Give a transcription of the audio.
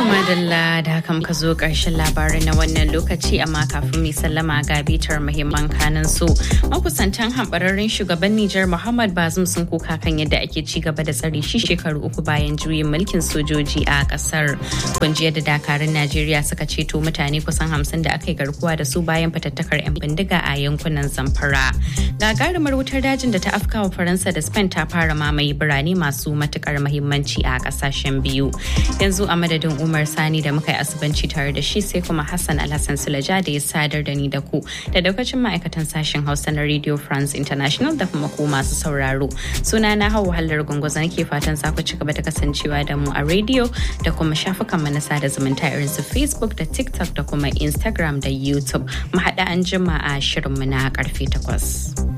madalla da haka muka zo ƙarshen labarai na wannan lokaci amma kafin mai sallama ga bitar muhimman kanin su makusantan hambararren shugaban Nijar Muhammad Bazum sun kuka kan yadda ake ci gaba da tsare shi shekaru uku bayan juyin mulkin sojoji a kasar. Kunjiyar da dakarun Najeriya suka ceto mutane kusan hamsin da aka yi garkuwa da su bayan fatattakar 'yan bindiga a yankunan Zamfara. Gagarumar wutar dajin da ta afkawa Faransa da Spain ta fara mamaye birane masu matukar muhimmanci a kasashen biyu. Yanzu a madadin Umar Sani da muka yi asibanci tare da shi sai kuma Hassan Alhassan Sulaja da ya sadar da ni da ku da daukacin ma'aikatan sashen Hausa na Radio France International da kuma ku masu sauraro. Suna na hau wahalar gwangwaza nake fatan za ku ci gaba da kasancewa da mu a radio da kuma shafukan na sada zumunta irin su Facebook da TikTok da kuma Instagram da YouTube. Mu haɗa an jima a shirinmu na karfe takwas.